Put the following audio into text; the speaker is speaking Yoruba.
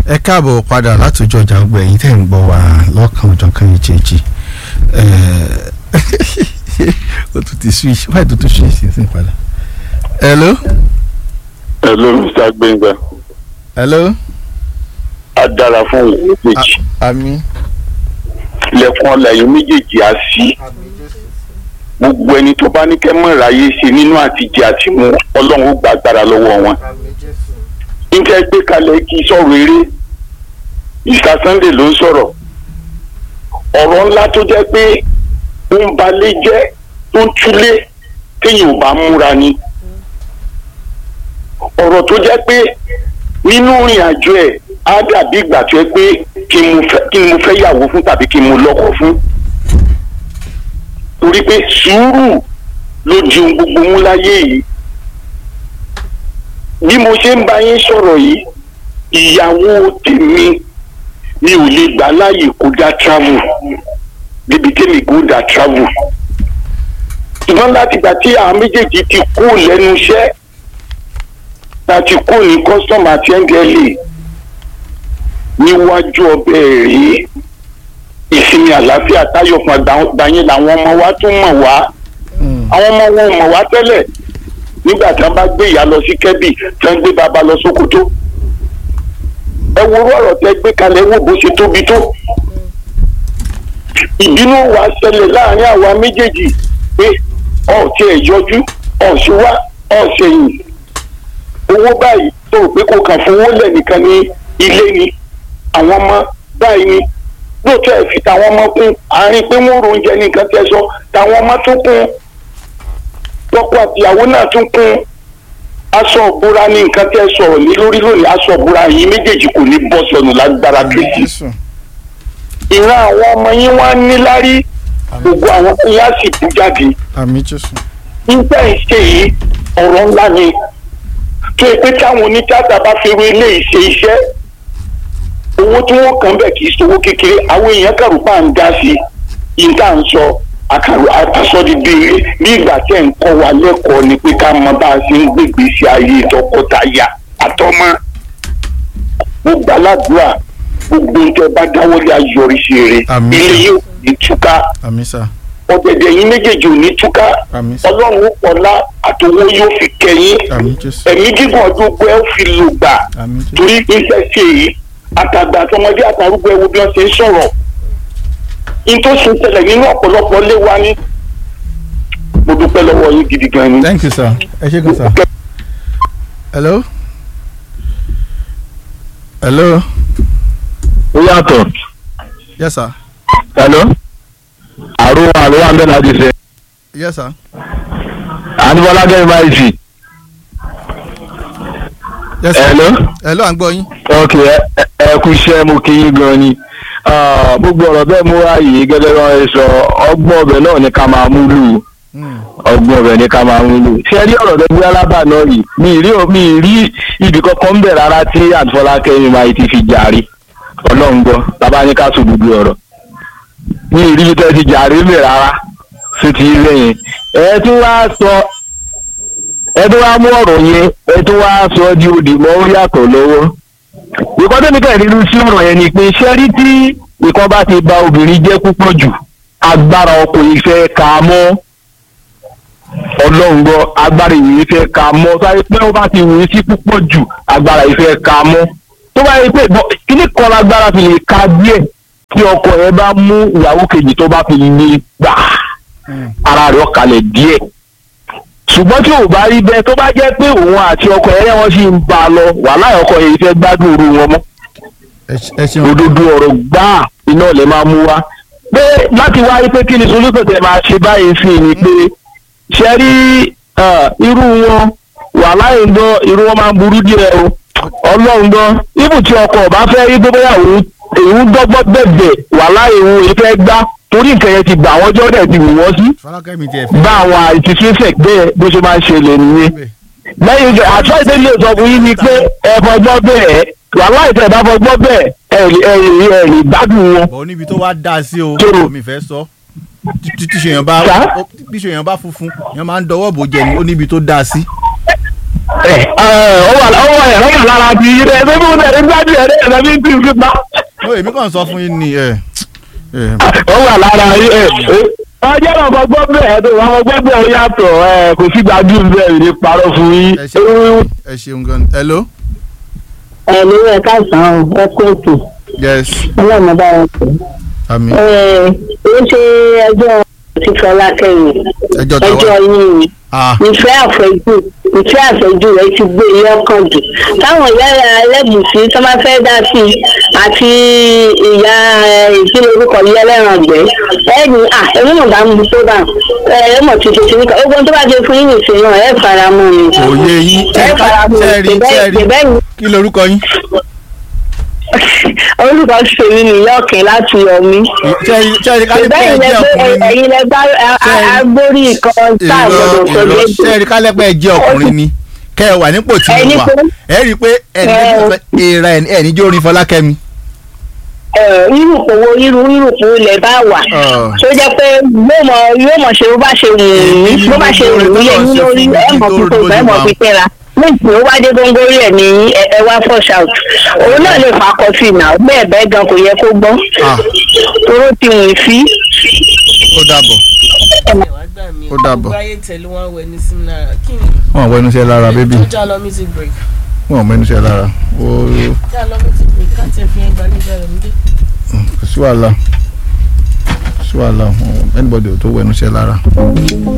ẹ káàbọ̀ padà látòjọ ọjà gbogbo ẹ̀yin tẹ́ ń gbọ́ wa lọ́kàn òjọ̀kan ìjẹ́jì ó tún ti switch wáyé tó tún switch sí padà. hello. hello mr gbẹngà hello. a dára fún ìlú méjèèjì àmín. lẹ́kùn ọ̀làyé méjèèjì á sí gbogbo ẹni tó bá ní kẹ́ mọ̀ ráyé ṣe nínú àtijọ́ àti mu ọlọ́run ó gba agbára lọ́wọ́ wọn. níta gbé kalẹ̀ kí sọ̀rọ̀ eré mr sunday ló ń sọ̀rọ̀ ọ̀rọ̀ ńlá tó jẹ́ pé ó ń balẹ̀ jẹ́ tó ń túlé téèyàn ò bá múra ni ọ̀rọ̀ tó jẹ́ pé nínú ìrìn àjò ẹ̀ á dàbí ìgbà tó yẹ pé kí ni mo fẹ́ yàwó fún tàbí kí ni mo lọ́kọ fún torí pé sùúrù ló di ohun gbogbo mú láyé yìí bí mo ṣe ń bá yín sọ̀rọ̀ yìí ìyàwó tèmi mi ò lè gbà láàyè kó dá travel débi tèmi kó dá travel ṣùgbọ́n láti gbà tí àwọn méjèèjì ti kú lẹ́nu iṣẹ́ láti kú ní custom àti ndla níwájú ọbẹ̀ rèé ìsinmi àlàáfíà táyọ̀ fún àgbáyé làwọn ọmọ wa tún mọ̀ wá àwọn ọmọ wọn mọ̀ wá tẹ́lẹ̀ nígbà tí wọ́n bá gbé ìyá lọ sí kẹ́bì tí wọ́n gbé bàbá lọ sókótó ẹ wo ọ̀rọ̀ tẹ́ gbé kalẹ̀ wò bó ṣe tóbi tó ìbínú wa ṣẹlẹ̀ láàrin àwa méjèèjì pé ọ̀ tí ẹ̀ yọjú ọ̀ ṣe wá ọ̀ ṣe yìn owó báyìí tó rò pé kò kàn fún owó lẹ́nìkan ní ilé ni àwọn ọmọ báyìí ni lóòótọ́ ẹ̀ fi tàwọn ọmọ kún àárín pé wọ́n ro oúnjẹ nìkan tẹ́ sọ tàwọn ọmọ tún kún lọ́kọ àtìyàwó náà tún kún aṣọ òbúra ní nǹkan tẹ́ sọ̀rọ̀ ní lórí lónìí aṣọ òbúra yìí méjèèjì kò ní bọ́ sọnù lágbára kristi ìran àwọn ọmọ yín wá níláárí gbogbo àwọn yín á sì bú jáde àmín jésù. nígbà ìṣe yìí ọ̀rọ̀ ńlá ni tó yẹ pé táwọn onítìátà bá fi ru ilé ìṣe iṣẹ́ owó tí wọ́n kàn bẹ̀ kì í sowó kékeré àwọn èèyàn kàrúpà ń dá sí yìí tá à ń sọ àkàrò àtàsọ́dídé bí ìgbà tẹ̀ ń kọ́ wa lẹ́kọ̀ọ́ ni pé ká mọ bá a ṣe ń gbègbè sí ayé tọkọtaya àtọmọ gbogbo aládùúrà gbogbo nǹkan bá dáwọ́lé ayọ̀rìṣì rere Àmín. ilé yóò ní túká àmín sà. ọ̀gẹ̀dẹ̀ yín méjèèjì ò ní túká àmín sà. ọlọ́run ọ̀la àtòwó yóò fi kẹ́yìn àmín jésù. ẹ̀mí gígùn ọdún gbọ́ ẹ ó fi lò gbà àmín jésù. torí iṣẹ́ ṣe yìí àtàgbà àtọmọdé àtàrúgbó ẹwo bí wọ́n ṣe ń sọ̀rọ̀ in tó ṣe ń ṣẹlẹ̀ nínú ọ̀pọ̀lọpọ̀ lé wa ní. mo dúpẹ́ lọ́wọ́ yín gidi gan ni. thank you sir. ẹ ṣé gan sir. hello. hello. ó yàtọ̀ yes sir. hello àrùn àrùn àmì láti ṣe yes sir. àníbọ́lá gẹ́gẹ́ báyìí sí yes sir. hello hello à ń gbọ́ yín. ok ẹ- ẹ ẹ kú iṣẹ́ mo kí yín gan ni Ah, gbogbo ọ̀rọ̀ bẹ́ẹ̀ mú wá yìí gẹ́gẹ́ bí wọ́n ṣe sọ ọgbọ́n ọbẹ̀ náà ní ká máa mú lù ú Hmm. ọgbọ́n ọbẹ̀ ní ká máa mú lù ú ṣé ẹ rí ọ̀rọ̀ tó gbé alábà náà yìí mi ì rí mi ì rí ibì kankan ń bẹ̀ rárá tí àtúfọlákẹ́ mi máa ti fi jàre ọlọ́run gbọ́ bàbá ní ká sọ gbogbo ọ̀rọ̀ mi ì rí ibi tẹ́ ti jàre ń bẹ̀ rárá sí ti ilé yẹn ẹ tún wá sọ ẹ tún wá mú ọ̀rọ̀ yẹn ẹ tún wá sọ di òdì mọ́ ó yàtọ̀ lọ́wọ́ ìkọ́ tó ní kẹ́hìn nínú sí ọ̀rọ̀ yẹn ni pé ṣẹ́rí tí ìkan bá ti ba obìnrin jẹ́ púpọ̀ jù agbára ọkùnrin fẹ́ ka mọ́ ọlọ́run gbọ́ agbára ìwé fẹ́ ka mọ́ sáré pé ó bá ti wù ú sí púpọ̀ jù agbára ìfẹ́ ka mọ́ tó bá yẹ pé bọ́ kíní kan lágbára fi lè ka díẹ̀ tí ọkọ yẹn bá mú ìyàwó kejì tó bá fi lè gbà ara rẹ̀ ọ̀kalẹ̀ díẹ̀ ṣùgbọ́n tí ò bá rí bẹ́ẹ̀ tó bá jẹ́ pé òun àti ọkọ yẹn wọ́n sì ń bá a lọ wàhálà ọkọ yẹn fẹ́ gbádùn òru wọn mọ́ ẹ ṣe- ẹ ṣeun. òdodo ọ̀rọ̀ gbáà iná lè máa mú wá pé láti wáyé pé kí ni solúkọ̀ tẹ̀ máa ṣe báyìí sí ni pé ṣe rí ah, irú wọn wàhálà yìí gbọ́ irú wọn máa ń burú díẹ̀ o ọlọ́run gbọ́ ibù tí ọkọ ọba fẹ́ rí gbogbo yà òun èyí dọ́gbọ́ bẹ̀bẹ̀ wàhálà ìhun èyí fẹ́ gbá torí nǹkan yẹn ti gbà wọ́n jọ́dẹ̀ ti wù wọ́n sí fọlákẹ́ mi tiẹ̀ fẹ́. bá àwọn àìsísífẹ̀ bẹ́ẹ̀ bó ṣe máa ń ṣẹlẹ̀ nìyẹn lẹ́yìn ìgbà àtọ́ ìdílé sọ fún yín ni pé ẹ fọgbọ́ bẹ́ẹ̀ wàhálà ìtẹ̀ bá fọgbọ́ bẹ́ẹ̀ ẹ rí ẹ rí ẹ rí gbádùn wọn. bọ̀ níbi tó wá dá sí o Tóró. mi fẹ́ sọ tí tí ṣèyàn bá Sá? ó- bí ṣèyàn bá funfun èèyàn máa ń dọwọ́ bò jẹ ni ó níbi tó dá sí. ẹ ọ wà ọ wà ẹ ọ wà lára ti yí ẹ ṣé fún mi ẹ gbájú ẹ ẹ lẹbi tí n fi pa ó èmi kàn sọ fún yín ni ẹ ẹ ọ wà lára yí ẹ ẹ ọjọ́ náà mo gbọ́ bẹ́ẹ̀ tó wọn gbọ́ bẹ́ẹ̀ ó yàtọ̀ ẹ kò sí gbajú bẹ́ẹ̀ ní parọ́ fún yín. ẹ ṣe ẹ ṣeun gan hello ẹ lórí ẹ káàsán o ẹ kó ètò yes ọlọ́run bá wọn pè àmì é. ó ṣe ẹjọ́ ti Fọlákẹ́yìn ẹjọ́ tàwa ẹjọ́ yín ni ah ìfẹ́ àfẹ́jù ìfẹ́ àfẹ́jù rẹ ti gbé ilé ọkàn jù táwọn ìyá ẹlẹ́bùsí tó máa fẹ́ dá sí i àti ìyá ìpínlẹ̀ orúkọ yìí ẹlẹ́ràngbẹ́ ẹ̀ẹ́dì à ẹ̀mí mọ̀ bá ń bu tó bá ẹ̀ mọ̀ ti ṣe ti níkà ogun tó bá jẹ fún yín nìṣẹ́ náà ẹ̀ fara mọ́ mi. òye yín ẹ̀ fara mọ́ mi tẹ́ẹ̀rí tẹ́ẹ̀rí ṣèbẹ́yìn kí lorúkọ yín orúkọ ṣèmi nìyọ̀kẹ́ láti yọ̀mí. tẹ́ẹ̀rí tẹ́ẹ̀rí ká lè pẹ́ ìbẹ́yìn ẹ jẹ́ ọkùnrin ni ẹ̀yin lẹ bá agbórí kan tá a ìrọ̀ gbọdọ̀ sọ ìrọ̀ lébi. tẹ́ẹ̀rí ká lè pẹ́ ẹ jẹ́ ọkùnrin ni kẹ́ ẹ wà nípò tí Ẹni mo wà pé- ẹ rí i pé ẹni Ẹ- tó fẹ́ ìra ẹ̀ ẹ̀ níjó orin Fọlákẹ́mi irú òwò irú irú òwò lẹ bá wà Ọ̀. tó jẹ́ pé yóò mọ yóò mọ ṣe bó bá ṣe wù Èmi ú ni bó bá ṣe wù ú yẹ yín lórí ẹ mọ tó- pípé ẹ mọ tó- pípé ra nígbà ó wá dé góńgóri ẹ ní ẹ ẹ wá flush out òun náà lè fà kọfí náà bẹ́ẹ̀ bẹ́ẹ̀ gan kò yẹ kó gbọ́ Ah. toró ti wù í fí. ó dàbọ̀ wàá gbà mí Ó dàbọ̀. gbogbo ayé tẹ̀lé wọn wẹ̀ ní símìlára kí ni wọn ò wẹnu iṣẹ́ lára bébì tó já lọ music break wọn ò wẹnu iṣẹ́ lára ó já lọ music break káàtì ẹ̀fìn ẹgbàá nígbà rẹ̀ nídé. kò sí wàhálà kò sí wàhálà anybody ò tó wẹnu iṣẹ́ lára.